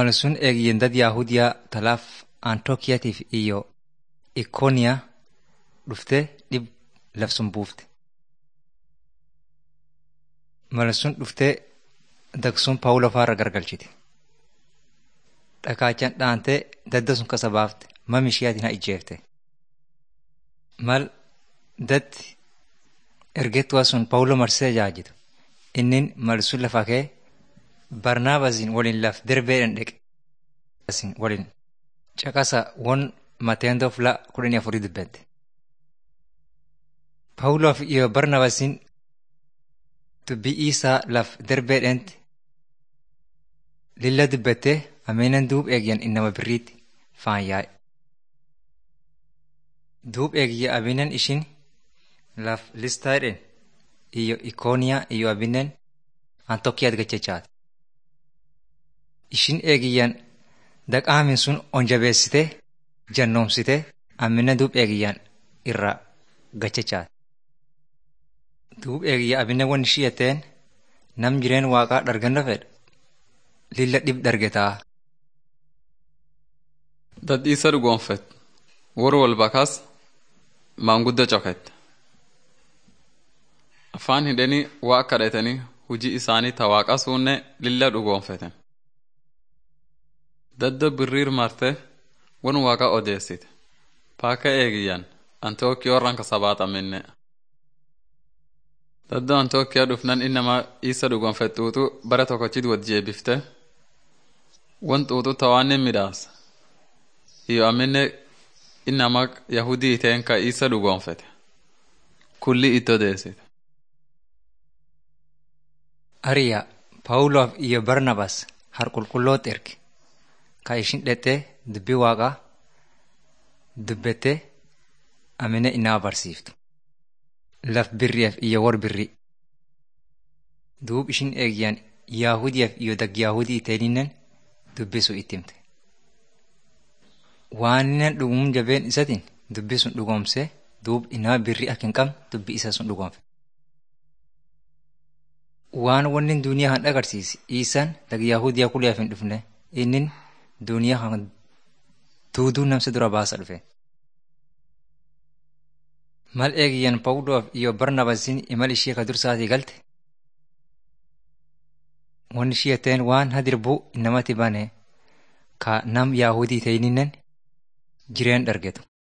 Mal sun eegiyeen dad Yaahudiyaa talaaf Antookiyaatiif iyo Ikooniyaa dhuftee dhib labsun buufte. Mal sun dhuftee dagsuun Paawuloo faarra gargalchite. Dhakaachaan dhaantee dadda sun kasa baafte mam ishiyaatiin haa ijjeefte. Mal datti ergettuwaa sun Paawuloo marsee jaajitu. Innin mal sun lafa kee Barnaabasin waliin laf derbeedhaan dheqe. waliin caqasa won Mateendoo fila kudhanii afurii dubbette. Paawuloof iyo Barnaabasin dubbii isaa laf derbeedhaanti lilla dubbattee ameenan duub eegyan innama birriitti faan yaa'e. Duub eegiyya abinan ishin laf listaadhen iyo ikooniyaa iyo abinan antokkiyaat gachechaate. Ishin eegiyyan daqaamin sun onjabeessitee jannoomsitee amina duub eegiyyan irra gachechaate. Duub eegiyya abina wan ishii jetteen nam jireen waaqaa dharganna fedha lilla dhib dhargetaa. Dadhiisa dhugoonfet wor walbakaas maanguddo coket. Afaan hidhanii waa kadhatanii hujii isaanii ta waaqa suunne lilla dhugoonfeten. Daddo birriir marte won waaqa odeessite. Paaka eegiyyan Antookiyaa ranka sabaaxaminne. Daddo Antookiyaa dhufnan innama isa dhugoonfet xuuxu bara tokkochit wad jeebifte. Won xuuxu tawaanin midhaasa. iyo amine innama yahudii teen ka isa dhugoonfete kulli itti odeessite. Ariya Paawuloof iyo Barnabas har qulqulloot erge ka ishin dhexxee dubbii waaqaa dubbettee amine inaa barsiiftu. Laf birriif iyo war birrii. Duub ishin eegiyyan Yaahudiyaaf iyo dag Yaahudii teeninnen dubbisu itti himte. Waan dhugum jabeen isatiin dubbii sun dhugoomsee duub inama birrii akka hin qabne dubbii isa sun dhugoomfe. Waan wanni duniyaa kan agarsiisi isaan dag Yahudiyaa kuliyaaf hin dhufne inni duniyaa kan duuduu namsa dura baasa dhufe. Mal eegiyyan Pawuloof iyo Barnabasiin imal ishee ka dursaatii galte. Wanni ishee jetteen waan hadirbuu namatti bane ka nam Yaahudii ta'ininnen jireen dhargetu.